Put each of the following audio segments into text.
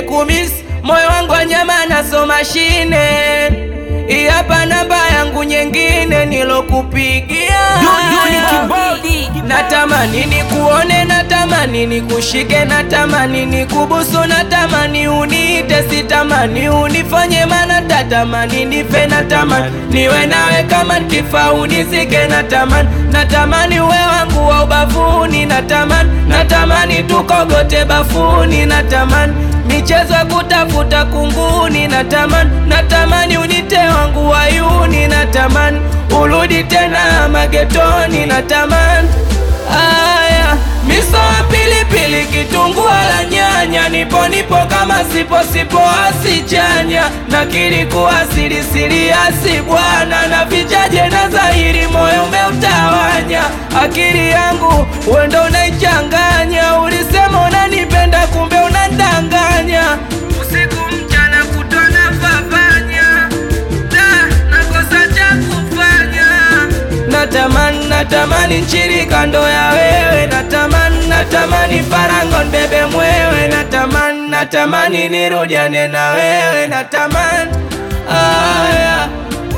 nimekumisi moyo wangu wa nyama naso mashine. Hii hapa namba yangu nyingine nilokupigia. Natamani nikuone, natamani nikushike, natamani nikubusu, natamani uniite, sitamani unifanye, mana tatamani nife, natamani niwe nawe kama nkifa unizike, natamani natamani uwe wangu wa ubavuni, natamani natamani tukogote bafuni, natamani michezo ya kutafuta kunguni, natamani natamani unite wangu wayuni, natamani urudi tena magetoni, natamani Aya, miso ya pilipili, kitunguu la nyanya, nipo nipo kama sipo sipo asichanya, na kilikuwa siri siri asi bwana, na vichaje na dhahiri, moyo umeutawanya, akili yangu wendo unaichanganya, ulisema unanipenda, kumbe unandanganya, usiku mchana kutona fafanya, da nakosa cha kufanya Natamani, natamani nchiri kando ya wewe, natamani, natamani farango nbebe mwewe, natamani, natamani nirudiane na wewe, natamani aya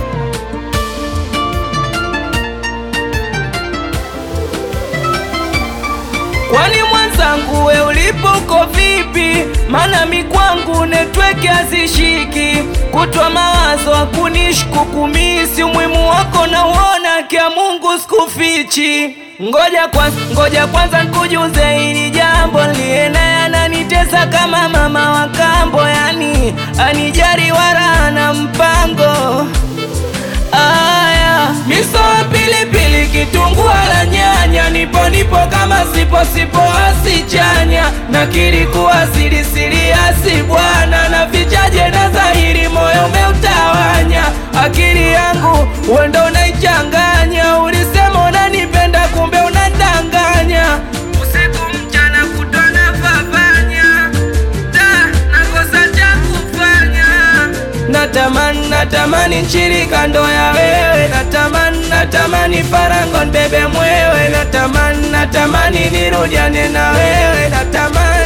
Kwani mwenzangu we ulipo uko vipi? Mana mi kwangu netweke hazishiki, kutwa mawazo hakunishku kumisi, umuhimu wako na uona kia Mungu sikufichi. Ngoja kwanza, ngoja kwanza nikujuze hili jambo, liye naye ananitesa kama mama wa kambo, yani anijari wala na mpango Aya, miso ya pilipili, kitunguu la nyanya, nipo nipo kama sipo sipo asichanya, na kilikuwa siri siri asi bwana, na vichaje na dhahiri, moyo umeutawanya, akili yangu wendo unaichanganya, ulisema unanipenda, kumbe unadanganya, usiku mchana kutona fafanya, da nakosa cha kufanya Natamani, natamani nchiri kando ya wewe, natamani, natamani farango nbebe mwewe, natamani, natamani nirudiane na wewe, natamani